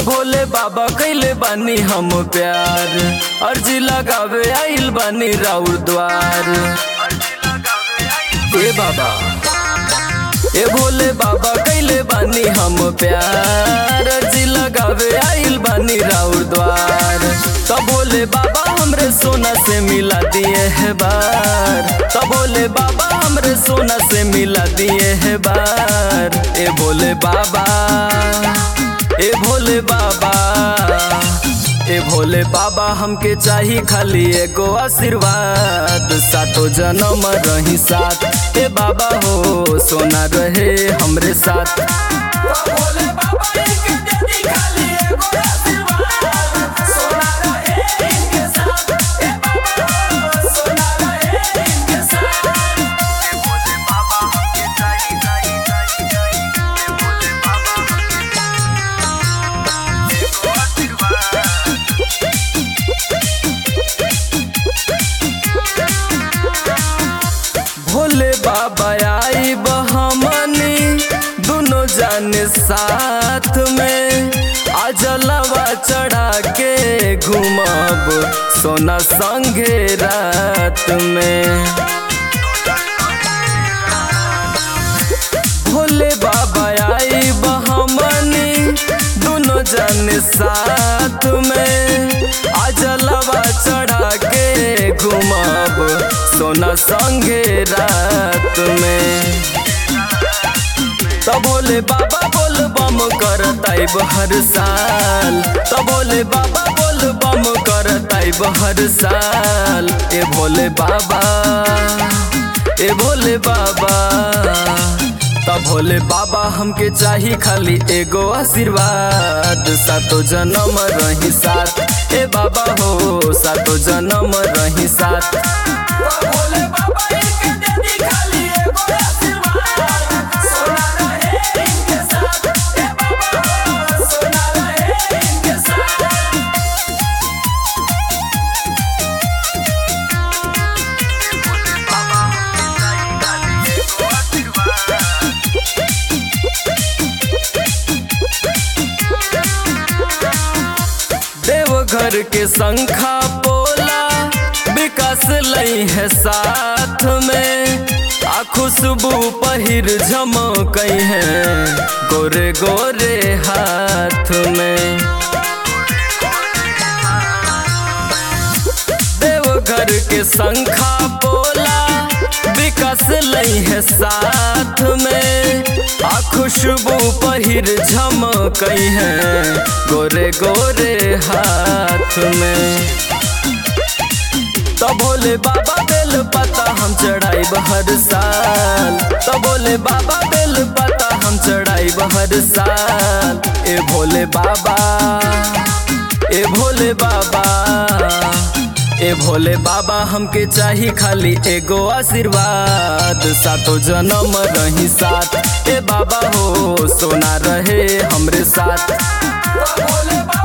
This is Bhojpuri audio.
भोले बाबा कैले बानी हम प्यार अर्जी लगावे आइल बानी राउर द्वार ए बाबा ए भोले बाबा कैले बानी हम प्यार अर्जी लगावे आइल बानी राउर द्वार तो भोले बाबा हमरे सोना से मिला दिए है बार तो भोले बाबा हमरे सोना से मिला दिए है बार ए भोले बाबा ए भोले बाबा ए भोले बाबा हमके चाही खाली एगो आशीर्वाद सातो जन्म रही साथ ए बाबा हो सोना रहे हमरे साथ भोले बाबा इनके जल्दी खाली एगो आशीर्वाद सोना रहे इनके साथ ए बाबा सोना रहे इनके साथ भोले बाबा हमके चाही चाही चाही चाही भोले बाबा हमके एगो आशीर्वाद भोले बाबा आई बहमनी दोनों जाने साथ में आजलवा चढ़ा के घूमब सोना संगे रात में भोले बाबा आई बहमनी दोनों जाने साथ में आजलवा चढ़ा के घूमब सोना संगे रात में तो भोले बाबा बोल बम करताइब हर साल तो भोले बाबा बोल बम करताइब हर साल ए भोले बाबा ए भोले बाबा तो भोले बाबा हमके चाही खाली एगो आशीर्वाद सातो जन्म रही साथ ए बाबा हो सातो जन्म रही साथ भोले बाबा इनके जल्दी खाली एगो आशीर्वाद सोना रहे इनके साथ ए बाबा सोना रहे इनके साथ भोले बाबा हमके चाही खाली एगो आशीर्वाद देवघर के शंखा बोला विकास लई है साथ में आ खुशबू पहिर झमक है गोरे गोरे हाथ में देवघर के शंखा बोला विकास लई है साथ में आ खुशबू पहिर झमक है गोरे गोरे हाथ में तो भोले बाबा बेल पता हम चढ़ाई हर साल तो भोले बाबा बेल पता हम चढ़ाई हर साल ए भोले बाबा ए भोले बाबा ए भोले बाबा हमके चाही खाली एगो आशीर्वाद सातो जन्म रही साथ ए बाबा हो सोना रहे हमरे साथ भोले बाबा